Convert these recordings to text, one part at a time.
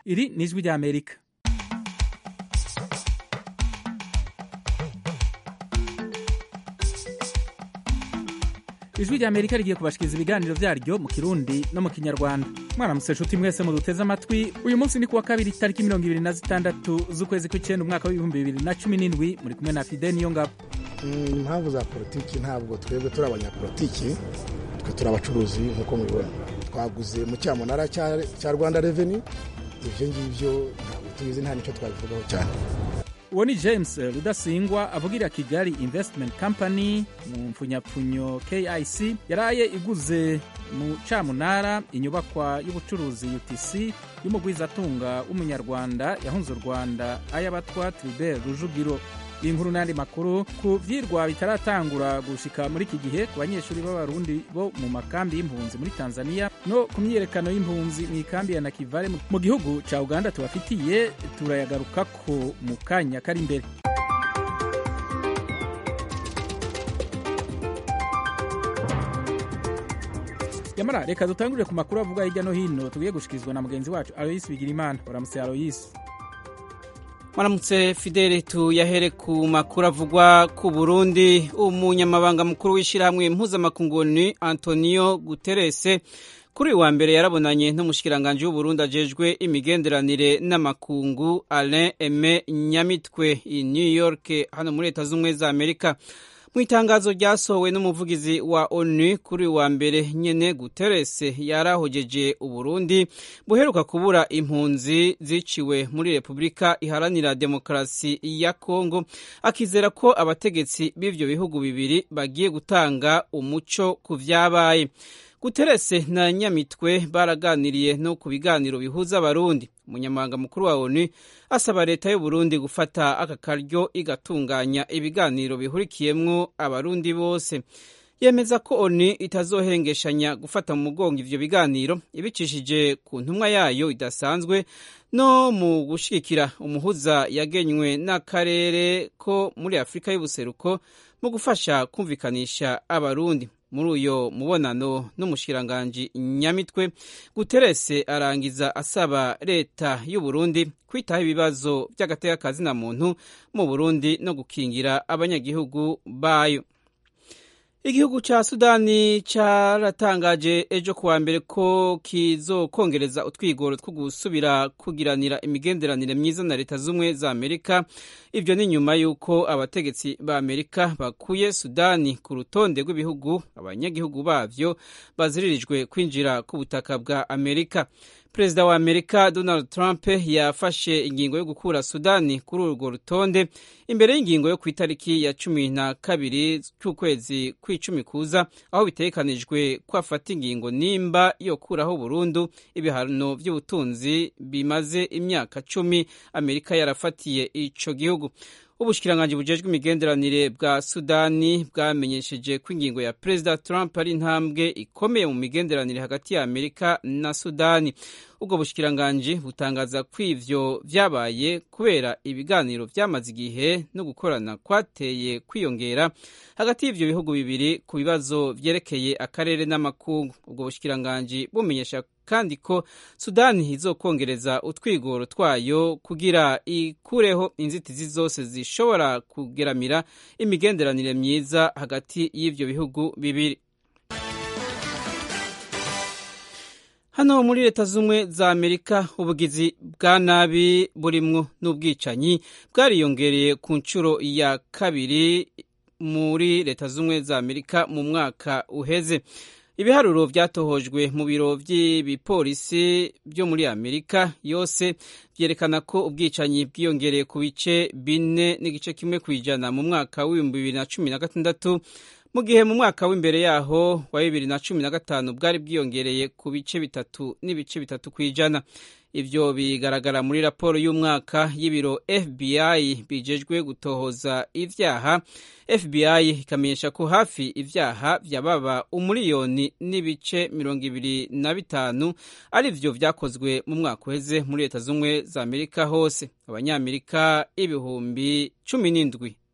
iri ni ijwi ry'amerika ijwi ry'amerika rigiye kubashikiriza ibiganiro vyaryo mu kirundi no mu kinyarwanda mwaramutse nshuti mwese muduteze amatwi uyu munsi ni kuwa kabiri tariki mirongo ibiri na zitandatu z'ukwezi kw'icenda umwaka w'ibihumbi bibiri na cumi n'indwi muri kumwe na fide niyo ngabo impamvu za politiki ntabwo twebwe turi abanyapolitiki twe turi abacuruzi nk'uko mubibona twaguze mu cyamunara cya rwanda reveni ibyo ngibyo ntabwo tubizi nta nicyo twabivugaho cyane uwo ni james rudasingwa avugira kigali investment company mu mpfunyapfunyo kic yaraye iguze mu camunara inyubakwa y'ubucuruzi utc y'umugwizatunga w'umunyarwanda yahunze u rwanda ay'abatwa tribert rujugiro iyi nkuru n'andi makuru ku vyirwa bitaratangura gushika muri iki gihe ku banyeshuri b'abarundi bo mu makambi y'impunzi muri tanzania no ku myiyerekano y'impunzi mu ikambi ya nakivale mu gihugu ca uganda tubafitiye turayagarukako mu kanya kari imbere yamara reka dutangurire ku makuru avuga hirya no hino tugiye gushikirizwa na mugenzi wacu aloyisi bigirimana waramutse aloyisi Maramutse Fidele tuyahere ku makuru avugwa ku Burundi umunyamabanga mukuru w'ishyirahamwe mpuzamakunguni Antonio Guterres kuri uyu wa mbere yarabonanye n'umushikiranganje w'Uburundi ajejwe imigenderanire n'amakungu Alain Aime Nyamitwe i New York hano muri Leta z'Ubumwe za Amerika mu itangazo ryasohowe n'umuvugizi wa onu kuri wa mbere nyene Guterres yarahogeje uburundi buheruka kubura impunzi ziciwe muri repubulika iharanira demokarasi ya kongo akizera ko abategetsi b'ivyo bihugu bibiri bagiye gutanga umuco ku vyabaye Guterres na Nyamitwe baraganiriye no ku biganiro bihuza abarundi umunyamabanga mukuru wa onu asaba leta y'u Burundi gufata aka karyo igatunganya ibiganiro bihurikiyemwo abarundi bose yemeza ko onu itazohengeshanya gufata mu mugongo ivyo biganiro ibicishije ku ntumwa yayo idasanzwe no mu gushigikira umuhuza yagenywe n'akarere ko muri afurika y'ubuseruko mu gufasha kumvikanisha abarundi muri uyo mubonano n'umushikiranganji nyamitwe guterese arangiza asaba leta y'u Burundi kwitaho ibibazo by'agateka na muntu mu Burundi no gukingira abanyagihugu bayo igihugu ca sudani caratangaje ejo kuwa mbere ko kizokongereza utwigoro two gusubira kugiranira imigenderanire myiza na leta z'ubumwe za amerika ivyo ni nyuma y'uko abategetsi ba amerika bakuye sudani ku rutonde rw'ibihugu abanyagihugu bavyo baziririjwe kwinjira ku butaka bwa amerika perezida wa amerika donald trump yafashe ingingo yo gukura sudani kuri urwo rutonde imbere y'ingingo yo ku itariki ya cumi na kabiri cy'ukwezi kw'icumi kuza aho bitegekanijwe ko afata ingingo nimba yo kuraho burundu ibihano by'ubutunzi bimaze imyaka cumi amerika yarafatiye ico gihugu ubushikiranganje bujejwe imigenderanire bwa sudani bwamenyesheje ko ingingo ya perezida trump ari intambwe ikomeye mu migenderanire hagati ya amerika na sudani ubwo bushikiranganje butangaza ko ivyo vyabaye kubera ibiganiro vyamaze igihe no gukorana kwateye kwiyongera hagati y'ivyo bihugu bibiri ku bibazo vyerekeye akarere n'amakungu ubwo bushikiranganje bumenyesha kandi ko sudani izokongereza utwigoro twayo kugira ikureho inzitizi zose zishobora kugeramira imigenderanire myiza hagati y'ivyo bihugu bibiri hano muri leta z'ubumwe za amerika ubugizi bwa nabi burimwo n'ubwicanyi bwariyongereye ku nshuro ya kabiri muri leta z'ubumwe za amerika mu mwaka uheze ibiharuro byatohojwe mu biro by'ibipolisi byo muri amerika yose byerekana ko ubwicanyi bwiyongereye ku bice bine n'igice kimwe ku ijana mu mwaka w'ibihumbi bibiri na cumi na gatandatu mu gihe mu mwaka w'imbere yaho wa bibiri na cumi na gatanu bwari bwiyongereye ku bice bitatu n'ibice bitatu ku ijana ivyo bigaragara muri raporo y'umwaka y'ibiro FBI bijejwe gutohoza ivyaha FBI ikamenyesha ko hafi ivyaha vyababa umuriyoni n'ibice mirongo ibiri na bitanu ari vyo vyakozwe mu mwaka uheze muri leta z'ubumwe za Amerika hose abanyamerika ibihumbi cumi n'indwi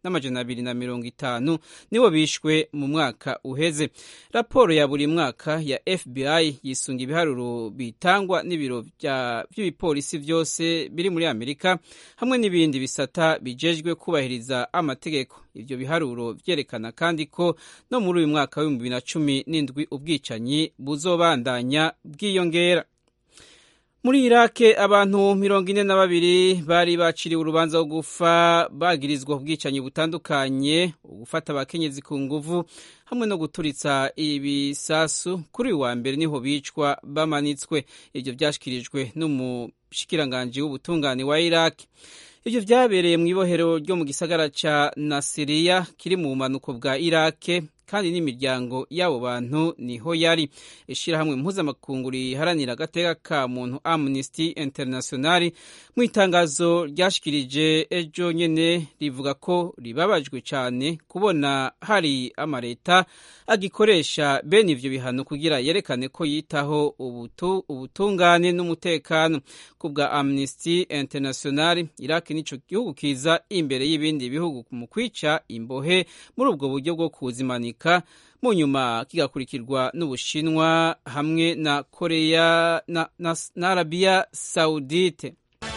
n'amajana abiri na mirongo itanu nibo bishwe mu mwaka uheze raporo ya buri mwaka ya fbi yisunga ibiharuro bitangwa n'ibiro by'ibipolisi byose biri muri amerika hamwe n'ibindi bisata bijejwe kubahiriza amategeko ibyo biharuro byerekana kandi ko no muri uyu mwaka w'ibihumbi bibiri na cumi n'indwi ubwicanyi buzobandanya bwiyongera muri irake abantu mirongo ine na babiri bari baciriwe urubanza rwo gufa bagirizwa ubwicanyi butandukanye gufata abakenyezi ku nguvu hamwe no guturitsa ibisasu kuri uyu wa mbere niho bicwa bamanitswe ibyo byashyikirijwe n'umushikiranganji w'ubutungane wa irake ibyo byabereye mu ibohero ryo mu gisagara cya nasiriya kiri mu bumanuko bwa irake kandi n'imiryango y'abo bantu niho yari ishyirahamwe mpuzamakungu riharanira agateka ka muntu amnesty international mu itangazo ryashikirije ejo nyene rivuga ko ribabajwe cyane kubona hari amaleta agikoresha bene ivyo bihano kugira yerekane ko yitaho ubutu, ubutungane n'umutekano ku bwa amnesty international iraq nico gihugu kiza imbere y'ibindi bihugu mu kwica imbohe muri ubwo buryo bwo kuzimanika mu nyuma kigakurikirwa n'ubushinwa hamwe na koreya na, na, na arabiya saudite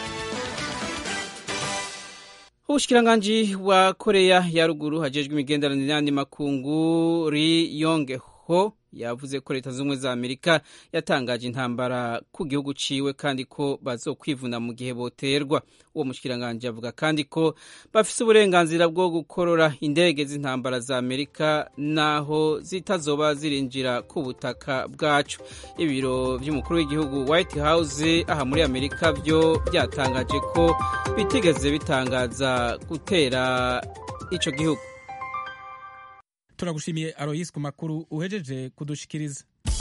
ubushikiranganji wa koreya ya ruguru hajejwe imigenderanire n'andi makungu ri yonge ho yavuze ko leta z'ubumwe za amerika yatangaje intambara ku gihugu ciwe kandi ko bazokwivuna mu gihe boterwa uwo mushikiranganji avuga kandi ko bafise uburenganzira bwo gukorora indege z'intambara za amerika naho zitazoba zirinjira ku butaka bwacu ibiro vy'umukuru w'igihugu white house aha muri amerika vyo byatangaje ko bitigeze bitangaza gutera ico gihugu turagushimiye aroyisi ku makuru uhejeje kudushikiriza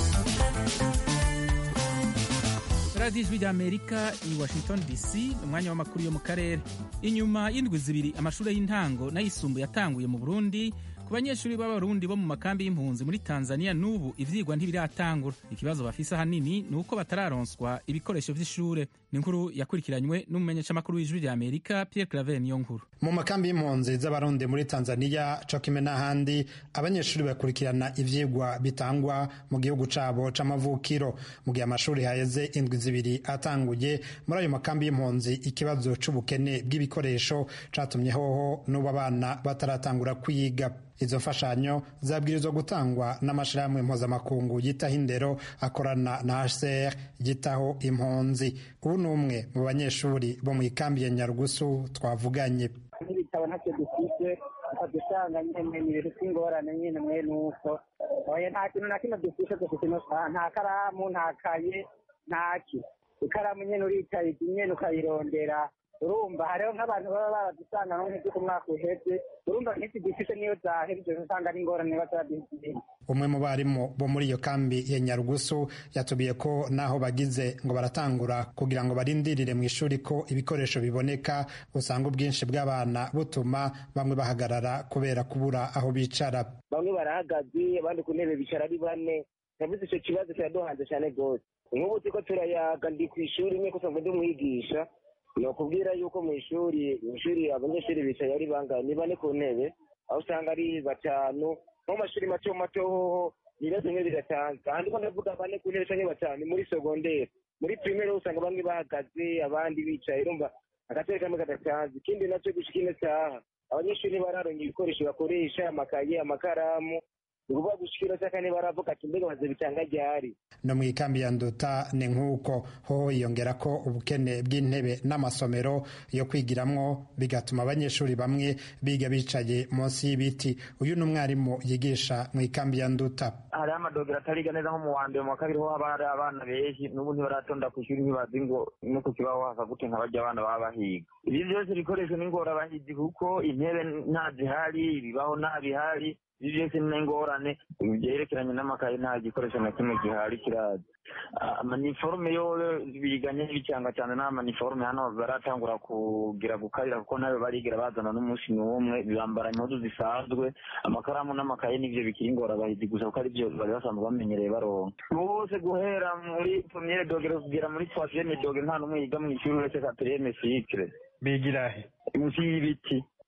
radiyo ijwi ry'amerika i washington dc umwanya w'amakuru yo mu karere inyuma y'indwi zibiri amashuri y'intango n'ayisumbuye yatanguye mu burundi ku banyeshuri b'abarundi bo mu makambi y'impunzi muri tanzania n'ubu ivyigwa ntibiratangura ikibazo bafise ahanini ni uko batararonswa ibikoresho vy'ishure ni inkuru yakurikiranywe n'umumenyeshamakuru w'ijwi rya amerika pierre claver niyo nkuru mu makambi y'impunzi z'abarundi muri tanzania co kimwe n'ahandi abanyeshuri bakurikirana ivyigwa bitangwa mu gihugu cabo c'amavukiro mu gihe amashuri haheze indwi zibiri atanguye muri ayo makambi y'impunzi ikibazo c'ubukene bw'ibikoresho catumye hoho n'ubu abana bataratangura kwiga izo mfashanyo zabwirizwa gutangwa n'amashirahamwe mpuzamakungu yitaho indero akorana na hcr yitaho impunzi ubu ni umwe mu banyeshuri bo mu ikambi ya nyarugusu twavuganye n'ibitabo ntacyo dufite ukajya usanga nyine ni ibintu by'ingorane nyine mwe nuko oya nta kintu na kimwe dufite dufite nta karamu nta kaye ntaki ikaramu nyine uricaye nyine ukayirondera urumva hariho nk'abantu baba baradusanga nko nk'ibyo umwaka uheze urumva nk'iki dufite niyo zahebye usanga ari ingorane bataraduhitiyemo umwe mu barimu bo muri iyo kambi ya nyarugusu yatubiye ko naho bagize ngo baratangura kugira ngo barindirire mu ishuri ko ibikoresho biboneka usanga ubwinshi bw'abana butuma bamwe bahagarara kubera kubura aho bicara bamwe barahagaze abandi ku ntebe bicara ari bane navuze icyo kibazo kiraduhanze cyane rwose nk'ubu turiko turayaga ndi ku ishuri imwe kusanzwe ndi umwigisha ni ukubwira yuko mu ishuri mu ishuri abanyeshuri bicaye ari bangahe ni bane ku ntebe aho usanga ari batanu nko mu mashuri mato mato hoho ibibazo bimwe biratanze ahandi ko ndavuga bane ku ntebe canke batanu muri segonderi muri pirimeri usanga bamwe bahagaze abandi bicaye urumva agatebe kamwe kadatanze ikindi nacyo gushika ino saha abanyeshuri bararonka ibikoresho bakoresha amakaye amakaramu ukuvuga gushikira cyaka niba baravuga ati mbega baze bitanga ryari no mu ikambi ya nduta ni nk'uko hoho yiyongera ko ubukene bw'intebe n'amasomero yo kwigiramwo bigatuma abanyeshuri bamwe biga bicaye munsi y'ibiti uyu ni umwarimu yigisha mu ikambi ya nduta hariho amadogera atariga neza nko mu wa mbere mu wa kabiri ho haba hari abana benshi n'ubu ntibaratonda ku ishuri ntibazi ngo no ku kibaho hasa gute nka barya abana baba bahiga ibi byose ibikoresho ni ingorabahizi kuko intebe nta zihari ibibaho nta bihari ibi byose ni ingorane byerekeranye n'amakaye nta gikoresho na kimwe gihari kiraza amaniforume yo biganye n'ibicanga cyane nta maniforume hano baratangura kugira gukarira kuko nayo barigira bazana n'umunsi n'umwe bambara impuzu zisanzwe amakaramu n'amakaye nivyo bikiri ingorabahizi gusa kuko arivyo bari basanzwe bamenyereye baronka bose guhera muri premiere dogere kugera muri troisieme dogere nta n'umwe yiga mu ishuri uretse quatrième cycle bigira he munsi y'ibiti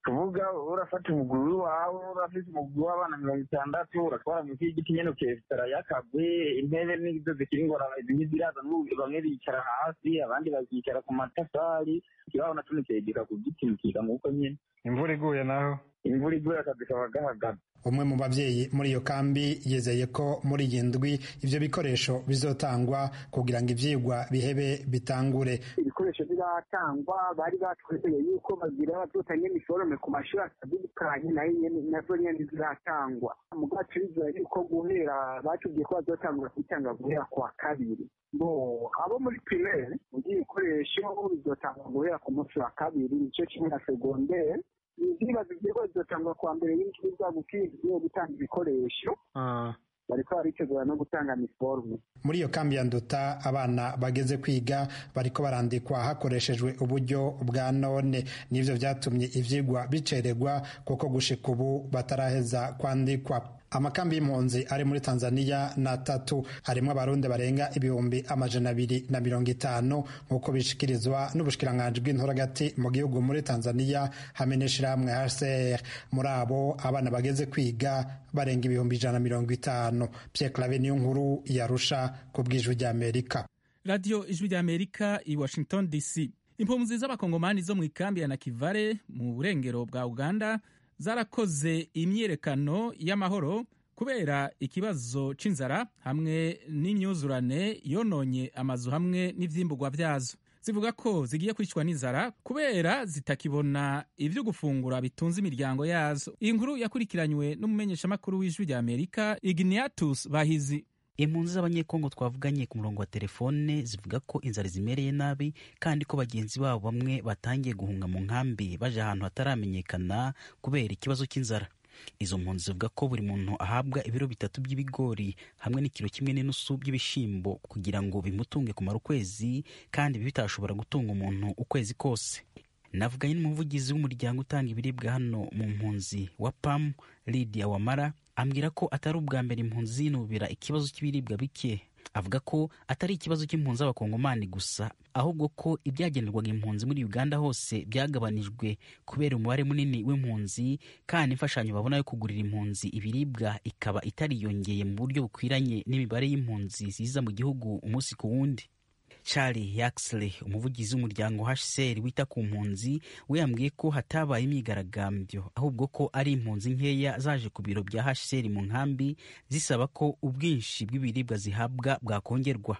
tuvuga urafata umuguru wawe urafite umuguru w'abana mirongo itandatu uratwara munsi y'igiti nyene ukesitara yakagwe intebe nizo zikiri ingorane zimwe ziraza bamwe bicara hasi abandi bakicara ku matafari ikibaho naco nikegeka ku giti mukiga nk'uko nyene imvura iguye naho imvura iguye akazi kaba gahagaze umwe mu babyeyi muri iyo kambi yizeye ko muri iyi ndwi ivyo bikoresho bizotangwa kugira ngo ivyigwa bihebe bitangure ibikoresho biratangwa bari batwizeye yuko bagira bazotanga imiforome ku mashuri atandukanye nayo nyene nazo nyene ziratangwa mugabo turizeye yuko guhera batubwiye ko bazotangura kubitanga guhera kwa kabiri bo abo muri primaire mugiye ibikoresho bizotangwa guhera ku munsi wa kabiri nico kimwe na segondere ndibaza ivyigwa bizotangwa kwa mbere y'indwi za gukiye gutanga ibikoresho bariko baritegura no gutanga miforme muri iyo kambi ya nduta abana bageze kwiga bariko barandikwa hakoreshejwe uburyo bwa none nivyo vyatumye ivyigwa bicererwa kuko gushika ubu bataraheza kwandikwa amakambi y'impunzi ari muri tanzania ni atatu harimo abarundi barenga ibihumbi amajana abiri na mirongo itanu nk'uko bishikirizwa n'ubushikiranganji bw'inturagati mu gihugu muri tanzania hamwe n'ishirahamwe hcr muri abo abana bageze kwiga barenga ibihumbi ijana na mirongo itanu pierre clave niyo nkuru yarusha ku bw'ijwi ry'amerika radiyo ijwi ry'amerika i washington dc impunzi z'abakongomani zo mu ikambi ya nakivare mu burengero bwa uganda zarakoze imyiyerekano y'amahoro kubera ikibazo c'inzara hamwe n'imyuzurane yononye amazu hamwe n'ivyimburwa vyazo zivuga ko zigiye kwicwa n'inzara kubera zitakibona ivyo gufungura bitunze imiryango yazo iyi nkuru yakurikiranywe n'umumenyeshamakuru w'ijwi rya amerika igniatus bahizi impunzi z'abanyekongo twavuganye ku murongo wa telefone zivuga ko inzara zimereye nabi kandi ko bagenzi babo bamwe batangiye guhunga mu nkambi baje ahantu hataramenyekana kubera ikibazo cy'inzara izo mpunzi zivuga ko buri muntu ahabwa ibiro bitatu by'ibigori hamwe n'ikiro kimwe n'inusu by'ibishyimbo kugira ngo bimutunge kumara ukwezi kandi bitashobora gutunga umuntu ukwezi kose navuganye n'umuvugizi w'umuryango utanga ibiribwa hano mu mpunzi wa pamu lidia wamara ambwira ko atari ubwa mbere impunzi zinubira ikibazo cy'ibiribwa bike avuga ko atari ikibazo cy'impunzi z'abakongomani gusa ahubwo ko ibyagenerwaga impunzi muri uganda hose byagabanijwe kubera umubare munini w'impunzi kandi imfashanyo babona yo kugurira impunzi ibiribwa ikaba itariyongeye mu buryo bukwiranye n'imibare y'impunzi ziza mu gihugu umunsi ku wundi charlie yaxley umuvugizi w'umuryango hcr wita ku mpunzi we yambwiye ko hatabaye imyigaragambyo ahubwo ko ari impunzi nkeya zaje ku biro bya hcr mu nkambi zisaba ko ubwinshi bw'ibiribwa zihabwa bwakongerwa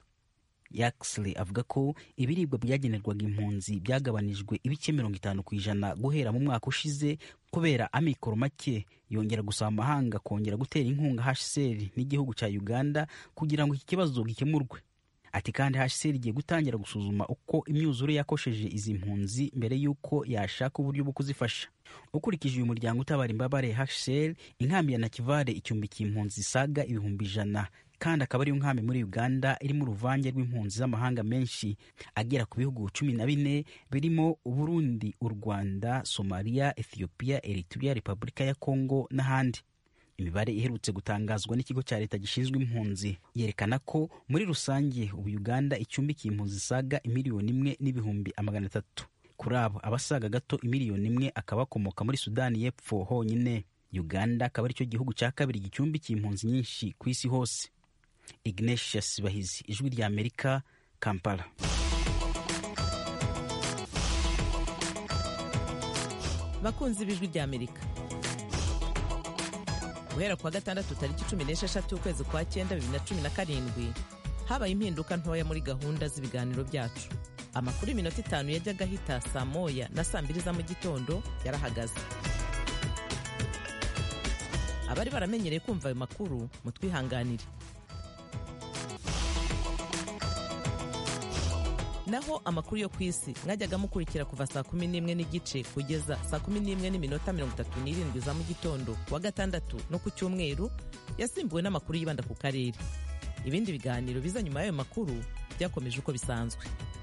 yaxley avuga ko ibiribwa byagenerwaga impunzi byagabanijwe ibice mirongo itanu ku ijana guhera mu mwaka ushize kubera amikoro make yongera gusaba amahanga kongera gutera inkunga hcr n'igihugu cya uganda kugira ngo iki kibazo gikemurwe ati kandi hcr igiye gutangira gusuzuma uko imyuzure yakosheje izi mpunzi mbere y'uko yashaka uburyo bwo kuzifasha ukurikije uyu muryango utabara imbabare hcr inkambi ya nakivare icumbikiye impunzi zisaga ibihumbi ijana kandi akaba ariyo nkambi muri uganda irimo uruvange rw'impunzi z'amahanga menshi agera ku bihugu cumi na bine birimo uburundi u rwanda somaliya ethiopia eritrea repubulika ya kongo n'ahandi imibare iherutse gutangazwa n'ikigo cya leta gishinzwe impunzi yerekana ko muri rusange ubu uganda icumbikiye impunzi zisaga imiliyoni imwe n'ibihumbi amagana atatu kuri abo abasaga gato imiliyoni imwe akaba akomoka muri sudani y'epfo honyine uganda akaba aricyo gihugu cya kabiri gicumbikiye impunzi nyinshi ku isi hose ignatius bahizi ijwi rya amerika kampala bakunzi b'ijwi rya amerika guhera kuwa gatandatu tariki cumi n'esheshatu ukwezi kwa cyenda bibiri na cumi na karindwi habaye impinduka ntoya muri gahunda z'ibiganiro byacu amakuru y'iminota itanu yajyaga ahita saa moya na saa mbiri za mu gitondo yarahagaze abari baramenyereye kumva ayo makuru mutwihanganire naho amakuru yo ku isi mwajyaga mukurikira kuva saa kumi n'imwe n'igice kugeza saa kumi n'imwe n'iminota mirongo itatu n'irindwi za mu gitondo ku wa gatandatu no ku cyumweru yasimbuwe n'amakuru yibanda ku karere ibindi biganiro biza nyuma y'ayo makuru byakomeje uko bisanzwe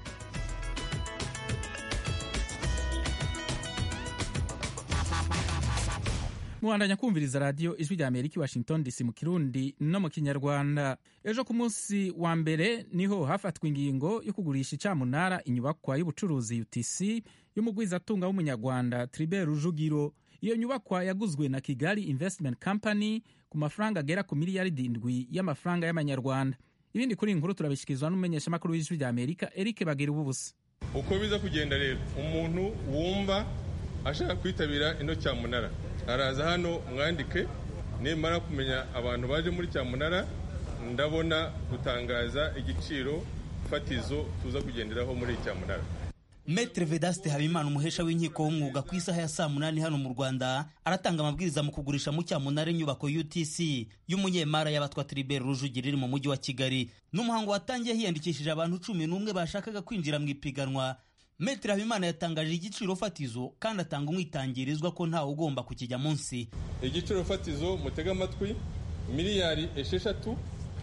mubandanya kumviriza radiyo ijwi rya amerika i washington dc mu kirundi no mu kinyarwanda ejo ku munsi wa mbere niho hafatwa ingingo yo kugurisha icamunara inyubakwa y'ubucuruzi utc y'umugwizatunga w'umunyarwanda tribert rujugiro iyo nyubakwa yaguzwe na kigali investment company ku mafaranga agera ku miliyaridi indwi y'amafaranga y'amanyarwanda ibindi kuri iyi nkuru turabishyikirizwa n'umumenyeshamakuru w'ijwi rya amerika eric bagira ububusa uko biza kugenda rero umuntu wumva ashaka kwitabira ino cyamunara araza hano mwandike nimara kumenya abantu baje muri cyamunara ndabona gutangaza igiciro fatizo tuza kugenderaho muri cyamunara Maitre Vedaste Habimana umuhesha w'inkiko w'umwuga ku isaha ya saa munani hano mu Rwanda aratanga amabwiriza mu kugurisha mu cyamunara inyubako UTC y'umunyemara y'abatwa Tribert Rujugiro iri mu mujyi wa Kigali n'umuhango watangiye hiyandikishije abantu cumi n'umwe bashakaga kwinjira mu ipiganwa Maitre Habimana yatangaje igiciro fatizo kandi atanga umwitangirizwa ko ntawe ugomba kukijya munsi igiciro fatizo mutega amatwi miliyari esheshatu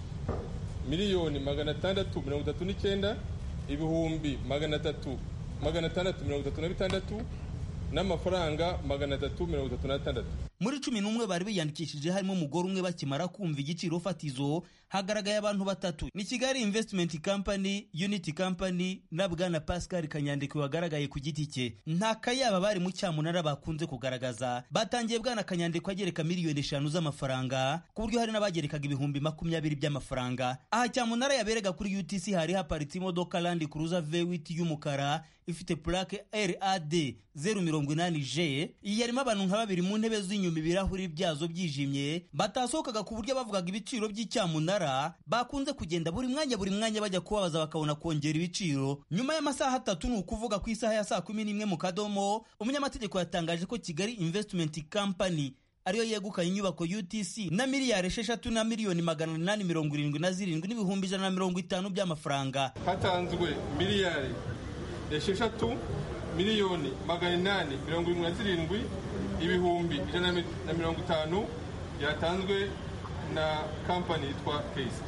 miliyoni magana atandatu mirongo itatu n'icyenda ibihumbi magana atatu magana atandatu mirongo itatu na bitandatu n'amafaranga magana atatu mirongo itatu n'atandatu muri cumi n'umwe bari biyandikishije harimo umugore umwe bakimara kumva igiciro fatizo hagaragaye abantu batatu ni kigali investment company unity company na bwana pascal kanyandekwe wagaragaye ku giti cye nta kayaba bari mu cyamunara bakunze kugaragaza batangiye bwana kanyandekwe agereka miliyoni eshanu z'amafaranga ku buryo hari n'abagerekaga ibihumbi makumyabiri by'amafaranga aha cyamunara yaberega kuri utc hari haparitse imodoka land cruiser v8 y'umukara ifite plaque rad zeru mirongo inani j iyi yarimo abantu nka babiri mu ntebe z'inyuma ibirahuri byazo byijimye batasohokaga ku buryo bavugaga ibiciro by'icyamunara bakunze kugenda buri mwanya buri mwanya bajya kubabaza bakabona kongera ibiciro nyuma y'amasaha atatu ni ukuvuga ku isaha ya saa kumi n'imwe mu kadomo umunyamategeko yatangaje ko kigali investment company ariyo yegukanye inyubako UTC na miliyari esheshatu na miliyoni magana inani mirongo irindwi na zirindwi n'ibihumbi ijana na mirongo itanu by'amafaranga hatanzwe miliyari esheshatu miliyoni magana inani mirongo irindwi na zirindwi ibihumbi ijana na mirongo itanu yatanzwe na kampani yitwa keyisi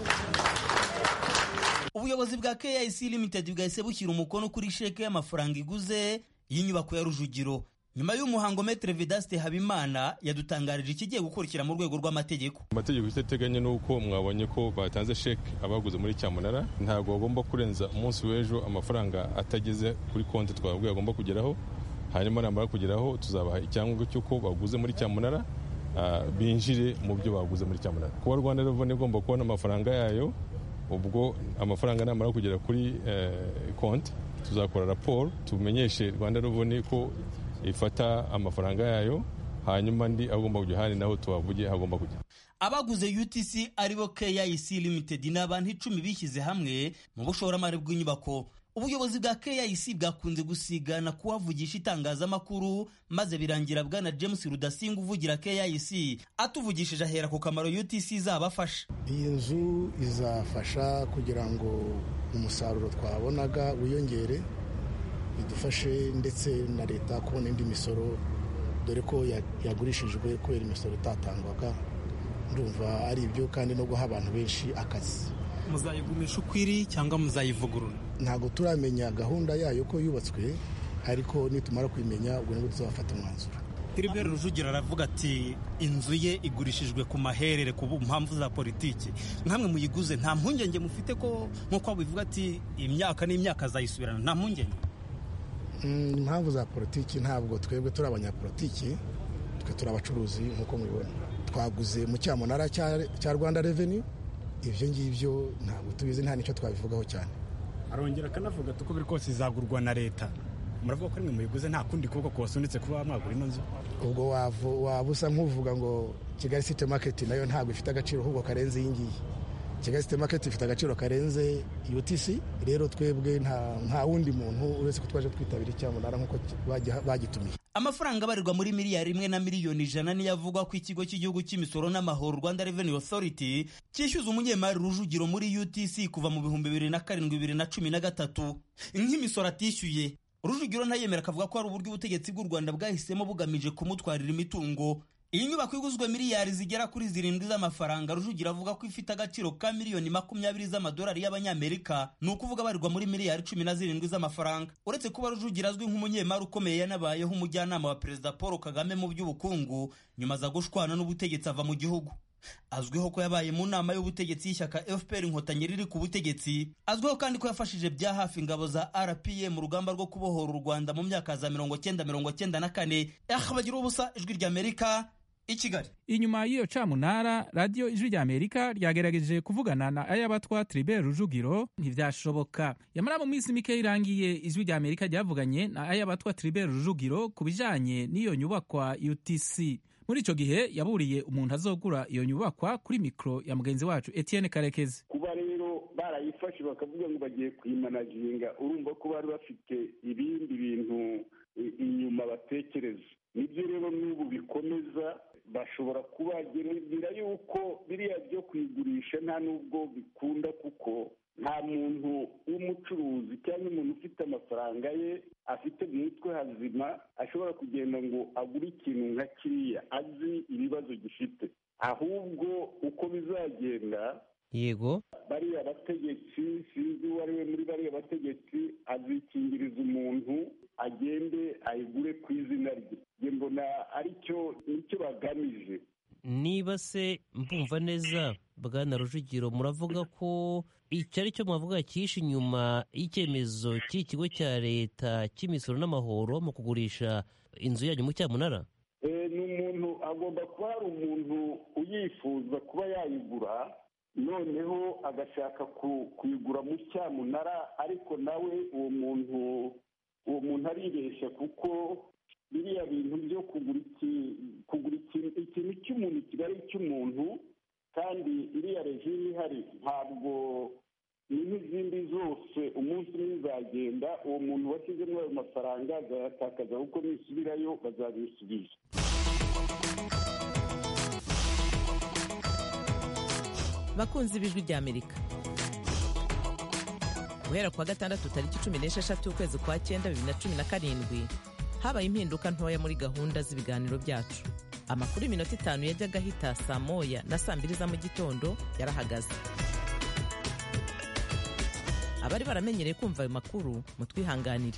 ubuyobozi bwa KIC Limited bwahise bushyira umukono kuri sheke y'amafaranga iguze y'inyubako ya Rujugiro nyuma y'umuhango Maitre Vedaste Habimana yadutangarije ikigiye gukurikira mu rwego rw'amategeko amategeko icyo ateganya ni uko mwabonye ko batanze sheke abaguze muri cyamunara ntabwo bagomba kurenza umunsi w'ejo amafaranga atageze kuri konti twababwiye agomba kugeraho hanyuma namara kugeraho tuzabaha icyangombwa cy'uko baguze muri cyamunara binjire mu byo baguze muri cyamunara kuba rwanda reveni igomba kubona amafaranga yayo ubwo amafaranga namara kugera kuri konti tuzakora raporo tumenyeshe rwanda reveni ko ifata amafaranga yayo hanyuma ndi agomba kujya ahandi naho tuhavuge hagomba kujya abaguze utc aribo kic limited ni abantu icumi bishyize hamwe mu bushoramari bw'inyubako ubuyobozi bwa KIC bwakunze gusigana kuhavugisha itangazamakuru maze birangira bwana James Rudasinga uvugira KIC atuvugishije ahera ku kamaro UTC izabafasha iyi nzu izafasha kugira ngo umusaruro twabonaga wiyongere bidufashe ndetse na leta kubona indi misoro dore ko yagurishijwe kubera imisoro itatangwaga ndumva ari ibyo kandi no guha abantu benshi akazi muzayigumisha uko iri cyangwa muzayivugurura ntabwo turamenya gahunda yayo ko yubatswe ariko nitumara kuyimenya ubwo nibwo tuzafata umwanzuro Tribert Rujugiro aravuga ati inzu ye igurishijwe ku maherere ku mpamvu za politiki nkamwe muyiguze nta mpungenge mufite ko nk'uko bivuga ati imyaka n'imyaka azayisubirana nta mpungenge impamvu za politiki ntabwo twebwe turi abanyapolitiki twe turi abacuruzi nk'uko mubibona twaguze mu cyamunara cya rwanda reveni ibyo ngibyo ntabwo tubizi nta n'icyo twabivugaho cyane arongera akanavuga ati uko biri kose izagurwa na leta muravuga ko rimwe muyiguze nta kundi kuboko kubasunitse kuba mwagura ino nzu ubwo waba usa nk'uvuga ngo kigali site maketi nayo ntabwo ifite agaciro ahubwo karenze iyi ngiyi kigali site maketi ifite agaciro karenze utc rero twebwe nta wundi muntu uretse ko twaje twitabira icyamunara nk'uko bagitumiye amafaranga abarirwa muri miliyari imwe na miliyoni ijana niyo avugwa ko ikigo cy'igihugu cy'imisoro n'amahoro rwanda revenue authority cyishyuza umunyemari rujugiro muri utc kuva mu bihumbi bibiri na karindwi bibiri na cumi na gatatu nk'imisoro atishyuye rujugiro ntayemera akavuga ko hari uburyo ubutegetsi bw'u rwanda bwahisemo bugamije kumutwarira imitungo iyi nyubako iguzwe miliyari zigera kuri zirindwi z'amafaranga rujugiro avuga ko ifite agaciro ka miliyoni makumyabiri z'amadolari y'abanyamerika ni ukuvuga abarirwa muri miliyari cumi na zirindwi z'amafaranga uretse kuba rujugiro azwi nk'umunyemari ukomeye yanabayeho umujyanama wa perezida paul kagame mu by'ubukungu nyuma aza gushwana n'ubutegetsi ava mu gihugu azwiho ko yabaye mu nama y'ubutegetsi y'ishyaka fpr inkotanyi riri ku butegetsi azwiho kandi ko yafashije bya hafi ingabo za rpa mu rugamba rwo kubohora u rwanda mu myaka za mirongo cyenda mirongo cyenda na kane bagira ubusa ijwi ry'amerika i kigali inyuma y'iyo camunara radiyo ijwi rya amerika ryagerageje kuvugana na ayabatwa tribert rujugiro ntivyashoboka yamara mu minsi mike irangiye ijwi rya amerika ryavuganye na ayabatwa tribert rujugiro ku bijanye n'iyo nyubakwa utc muri ico gihe yaburiye umuntu azogura iyo nyubakwa kuri mikro ya mugenzi wacu etienne karekezi kuba rero barayifashe bakavuga ngo bagiye kuyimanaginga urumva ko bari bafite ibindi bintu inyuma batekereza nibyo rero n'ubu bikomeza bashobora kubagerera yuko biriya byo kuyigurisha nta n'ubwo bikunda kuko nta muntu w'umucuruzi cyangwa umuntu ufite amafaranga ye afite mu mutwe hazima ashobora kugenda ngo agure ikintu nka kiriya azi ibibazo gifite ahubwo uko bizagenda yego bariya bategetsi sinzi uwo ari we muri bariya bategetsi azikingiriza umuntu agende ayigure ku izina rye njye mbona aricyo nicyo bagamije niba se mbumva neza bwana rujugiro muravuga ko icyo ari cyo mwavuga cyihishe inyuma y'icyemezo cy'ikigo cya leta cy'imisoro n'amahoro mu kugurisha inzu yanyu mu cyamunara ni umuntu agomba kuba hari umuntu uyifuza kuba yayigura noneho agashaka kuyigura mu cyamunara ariko nawe uwo muntu uwo muntu aribeshya kuko biriya bintu byo kugura ikintu cy'umuntu kiba ari icy'umuntu kandi iriya regime ihari ntabwo ni nk'izindi zose umunsi umwe izagenda uwo muntu washyizemo ayo mafaranga azayatakaza kuko nisubirayo bazabisubiza bakunzi b'ijwi rya amerika guhera kuwa gatandatu tariki cumi n'esheshatu ukwezi kwa cyenda bibiri na cumi na karindwi habaye impinduka ntoya muri gahunda z'ibiganiro byacu amakuru y'iminota itanu yajyaga ahita saa moya na saa mbiri za mu gitondo yarahagaze abari baramenyereye kumva ayo makuru mutwihanganire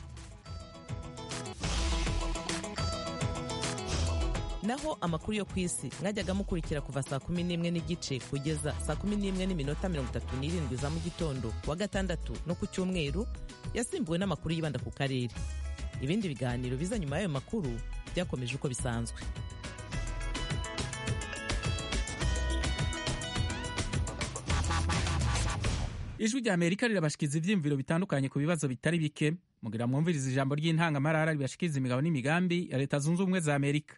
naho amakuru yo ku isi mwajyaga mukurikira kuva saa kumi n'imwe n'igice kugeza saa kumi n'imwe n'iminota mirongo itatu n'irindwi za mu gitondo kuwa gatandatu no ku cyumweru yasimbuwe n'amakuru yibanda ku karere ibindi biganiro biza nyuma y'ayo makuru byakomeje uko bisanzwe ijwi rya amerika rirabashikiza ibyiyumviro bitandukanye ku bibazo bitari bike mugira mwumviriza ijambo ry'intangamarara ribashikiza imigabo n'imigambi ya leta zunze ubumwe za amerika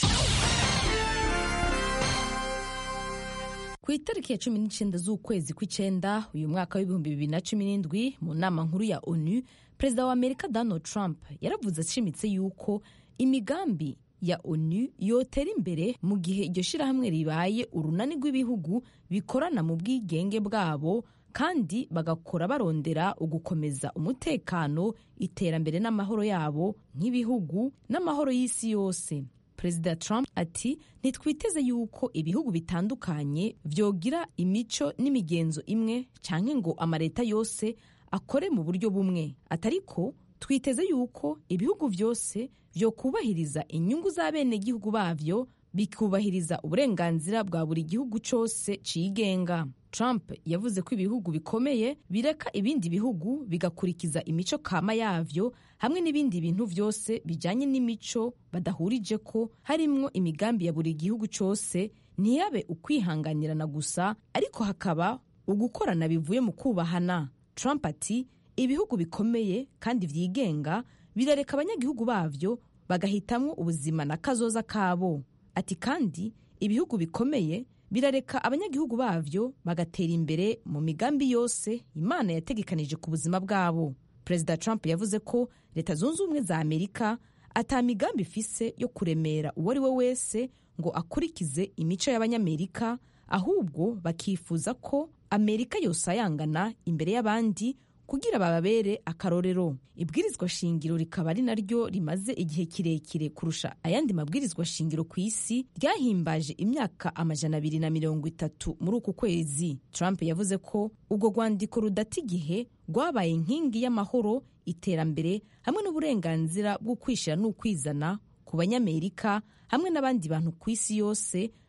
ku itariki ya cumi n'icyenda z'ukwezi kw'icyenda uyu mwaka w'ibihumbi bibiri na cumi n'indwi mu nama nkuru ya onu perezida wa amerika donald trump yaravuze ashimitse yuko imigambi ya onu yotera imbere mu gihe iryo shyirahamwe ribaye urunani rw'ibihugu bikorana mu bwigenge bwabo kandi bagakora barondera ugukomeza umutekano iterambere n'amahoro yabo nk'ibihugu n'amahoro y'isi yose perezida trump ati ntitwiteze yuko ibihugu bitandukanye byogira imico n'imigenzo imwe cyangwa ngo amaleta yose akore mu buryo bumwe atariko twiteze yuko ibihugu byose byo kubahiriza inyungu z'abenegihugu babyo bikubahiriza uburenganzira bwa buri gihugu cyose cigenga trump yavuze ko ibihugu bikomeye bireka ibindi bihugu bigakurikiza imico kama yavyo hamwe n'ibindi bintu byose bijanye n'imico badahurije ko harimwo imigambi ya buri gihugu cyose ntiyabe ukwihanganirana gusa ariko hakaba ugukorana bivuye mu kubahana trump ati ibihugu bikomeye kandi byigenga birareka abanyagihugu bavyo bagahitamwo ubuzima na kazoza kabo ati kandi ibihugu bikomeye birareka abanyagihugu bavyo bagatera imbere mu migambi yose imana yategekanije ku buzima bwabo perezida trump yavuze ko leta zunze ubumwe za amerika ata migambi ifise yo kuremera uwo ari we wese ngo akurikize imico y'abanyamerika ahubwo bakifuza ko amerika yosayangana imbere y'abandi kugira bababere akarorero ibwirizwa shingiro rikaba ari naryo rimaze igihe kirekire kurusha ayandi mabwirizwa shingiro ku isi ryahimbaje imyaka amajana abiri na mirongo itatu muri uku kwezi trump yavuze ko urwo rwandiko rudata igihe rwabaye inkingi y'amahoro iterambere hamwe n'uburenganzira bwo kwishyira n'ukwizana ku banyamerika hamwe n'abandi bantu ku isi yose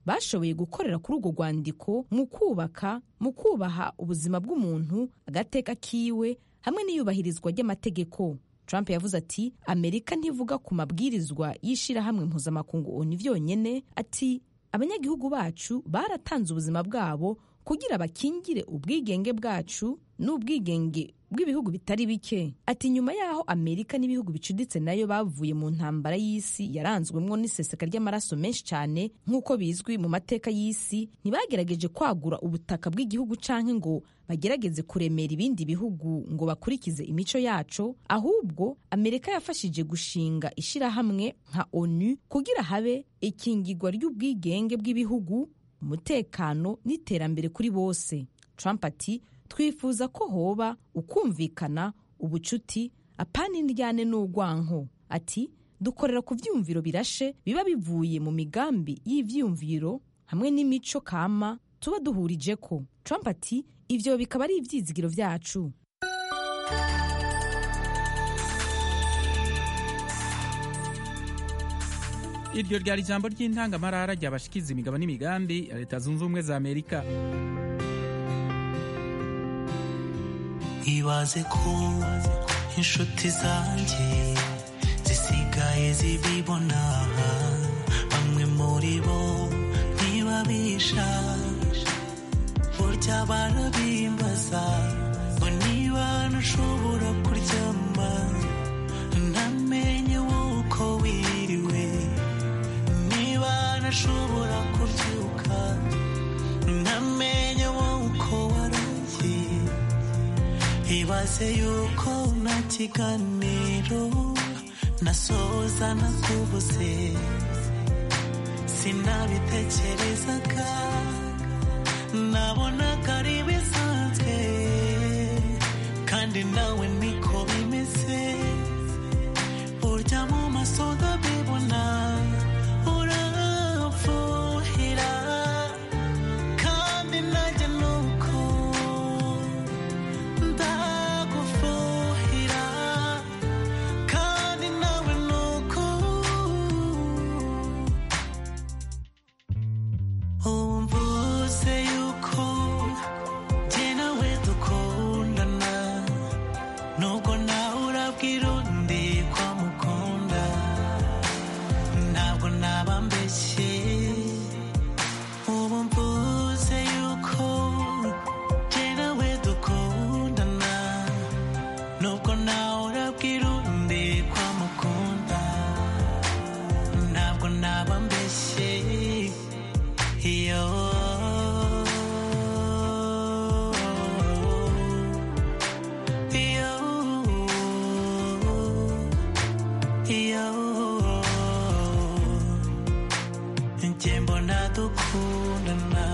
bashoboye gukorera kuri urwo rwandiko mu kubaka mu kubaha ubuzima bw'umuntu agateka kiwe hamwe n'iyubahirizwa ry'amategeko trump yavuze ati amerika ntivuga ku mabwirizwa y'ishyirahamwe mpuzamakungu oni vyonyene ati abanyagihugu bacu baratanze ubuzima bwabo kugira bakingire ubwigenge bwacu n'ubwigenge bw'ibihugu bitari bike ati nyuma y'aho amerika n'ibihugu bicuditse nayo bavuye mu ntambara y'isi yaranzwemwo n'iseseka ry'amaraso menshi cyane nk'uko bizwi mu mateka y'isi ntibagerageje kwagura ubutaka bw'igihugu canke ngo bagerageze kuremera ibindi bihugu ngo bakurikize imico yaco ahubwo amerika yafashije gushinga ishirahamwe nka onu kugira habe ikingirwa ry'ubwigenge bw'ibihugu umutekano n'iterambere kuri bose trump ati twifuza ko hoba ukumvikana ubucuti apana indyane n'urwanko ati dukorera ku vyumviro birashe biba bivuye mu migambi y'ivyumviro hamwe n'imico kama tuba duhurijeko trump ati ivyo bikaba ari ivyizigiro vyacu iryo ryari ijambo ry'intangamarara ryabashikiza imigabo n'imigambi ya leta zunze ubumwe za amerika ibaze ko inshuti zanjye zisigaye zibibona bamwe muri bo ntibabisha burya barabimbaza ngo niba nashobora kuryama ntamenye wuko wiriwe niba nashobora kubyuka ntamenye wuko waraye ibaze yuko nta kiganiro nasoza nakubuze sinabitekerezaga nabonaga ari bisanzwe kandi nawe niko bimeze burya mu maso ndabibona uramfuhira kandi nanjye nuko ndagufuhira kandi nawe nuko umvuze yuko jye nawe dukundana nubwo nawe urabwira undi ko amukunda ntabwo naba mbeshye ubu mvuze yuko jye nawe dukundana nubwo nawe urabwira undi ko amukunda ntabwo naba mbeshye iyo iyo iyo njye mbona dukundana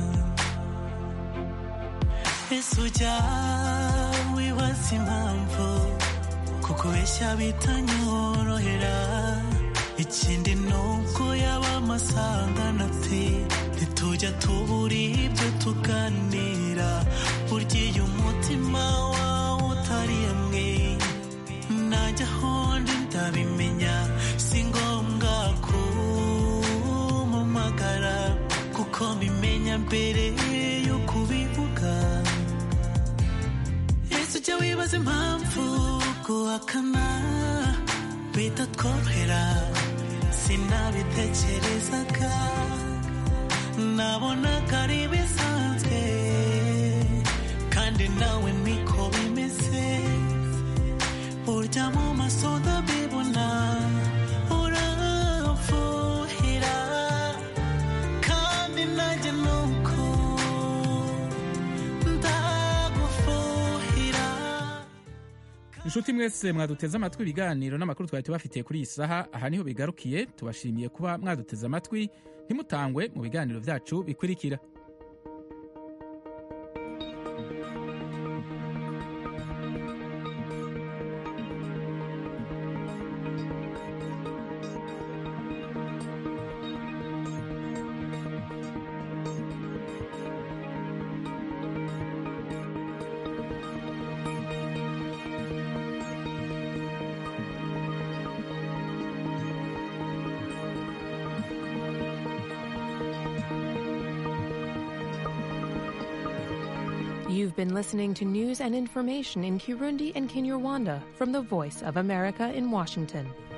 ese ujya wibaza impamvu kukubeshya bitanyorohera ikindi nuko yaba amasangano ati ntitujya tubura ibyo tuganira burya iyo umutima wawe utari hamwe najya ahondi ndabimenya si ngombwa kumumagara kuko mbimenya mbere yo kubivuga ese ujya wibaza impamvu guhakana bitatworohera sinabitekerezaga nabonaga ari bisanzwe kandi nawe niko bimeze burya mu maso ndabibona uramfuhira kandi nanjye nuko ndagufuhira inshuti mwese mwaduteze amatwi ibiganiro n'amakuru twari tubafitiye kuri iyi saha aha niho bigarukiye tubashimiye kuba mwaduteze amatwi ntimutangwe mu biganiro byacu bikurikira You've been listening to news and information in Kirundi and Kinyarwanda from the Voice of America in Washington.